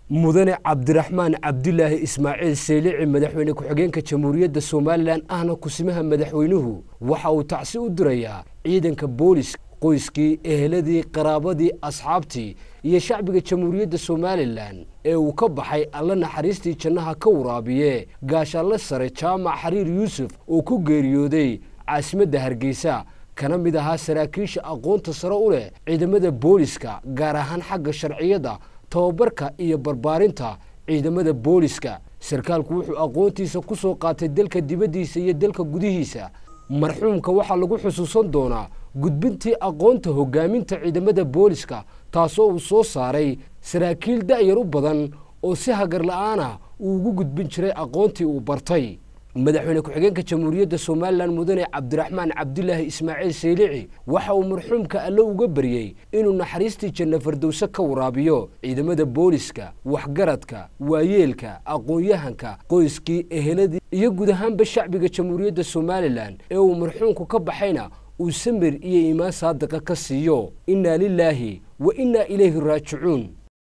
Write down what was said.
mudane cabdiraxmaan cabdilaahi ismaaciil seylici madaxweyne ku-xigeenka jamhuuriyadda somalilan ahna kusimaha madaxweynuhu waxa uu tacsi u dirayaa ciidanka boolis qoyskii eheladii qaraabadii asxaabtii iyo shacbiga jamhuuriyadda somalilan ee uu ka baxay alla naxariistii jannaha ka waraabiye gaashaanle sare jaamac xariir yuusuf oo ku geeriyooday caasimadda hargeysa kana mid ahaa saraakiisha aqoonta sare u leh ciidamada booliska gaar ahaan xagga sharciyadda tababarka iyo barbaarinta ciidamada booliska sarkaalku wuxuu aqoontiisa ku soo qaatay dalka dibaddiisa iyo dalka gudihiisa marxuumka waxaa lagu xusuusan doonaa gudbintii aqoonta hoggaaminta ciidamada booliska taasoo uu soo saaray saraakiil da'yar u badan oo si hagar la'aana uu ugu gudbin jiray aqoontii uu bartay madaxweyne ku-xigeenka jamhuuriyadda somalilan mudane cabdiraxmaan cabdilaahi ismaaciil seylici waxa uu marxuumka alle uga baryey inuu naxariistii janno fardowse ka waraabiyo ciidamada booliska waxgaradka waayeelka aqoon-yahanka qoyskii eheladii iyo guud ahaanba shacbiga jamhuuriyadda somalilan ee uu marxuumku ka baxayna uu samir iyo iimaan saadiqa ka siiyo innaa lilaahi wa innaa ilayhi raajicuun